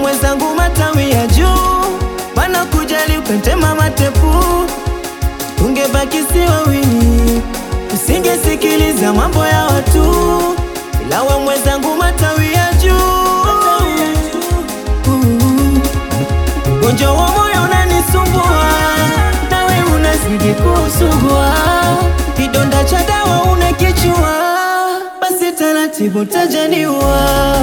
mwenzangu matawi ya juu, mana kujali ukatema matepu, tungebaki si wawili, usingesikiliza mambo ya watu, ila we mwenzangu matawi ya juu, ugonjwa wa moyo unanisumbua, nawe unazidi kusugua, kidonda cha dawa unakichua, basi taratibu tajaniwa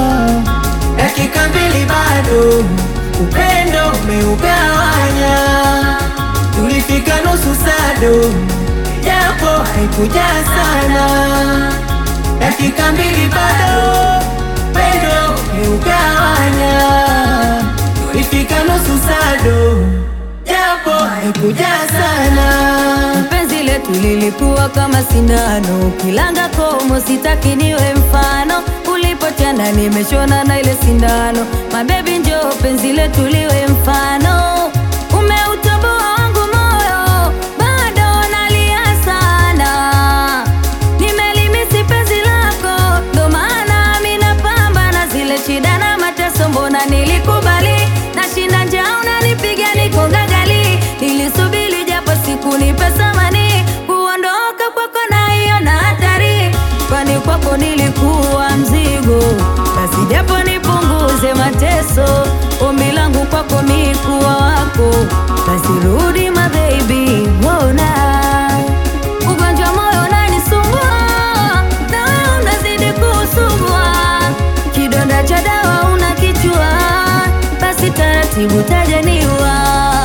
dakika mbili bado, upendo umeugawanya. Tulifika nusu sado, japo haikuja sana. Dakika mbili bado, upendo umeugawanya. Tulifika nusu sado, japo haikuja sana. Penzi letu lilikuwa kama sindano, kilanga komo, sitaki niwe mfano. Ulipotenda nimeshona na ile sindano, mabebi njoo penzi letu liwe mfano. Umeutoboa wangu moyo, bado nalia sana. Nimelimisi penzi lako, ndo maana mi napambana zile shida na mateso, mbona nilikubali nashinda njaa, unanipiga niko gagali. Nilisubiri japo siku nipe thamani, kuondoka kwako naiona hatari, kwani kwako nilikuwa mzigo. Basi japo nipunguze mateso, ombi langu kwako mi kuwa wako, basi rudi my baby, mbona ugonjwa moyo unanisumbua, na wewe unazidi kusumbua, kidonda cha dawa unakichua, basi taratibu tajaniwa.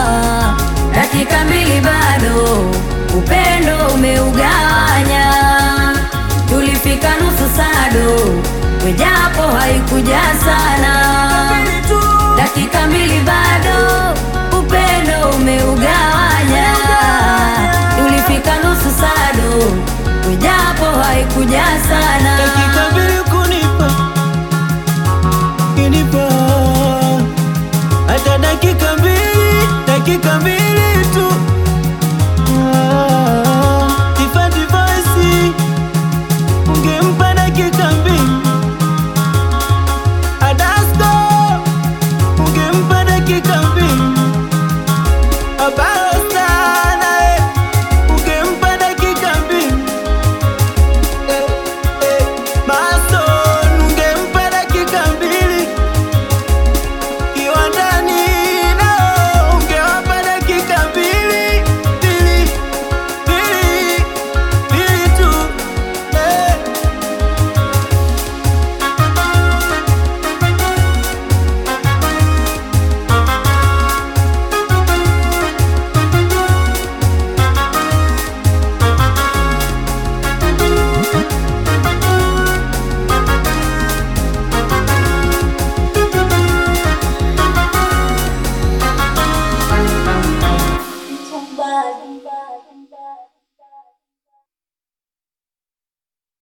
Dakika mbili bado, upendo umeugawanya, tulifika nusu sado, wejapo haikuja sana. Dakika mbili bado, upendo umeugawanya, tulifika nusu sado, wejapo haikuja sana. dakika mbili kunipa kinipa hata dakika mbili dakika mbili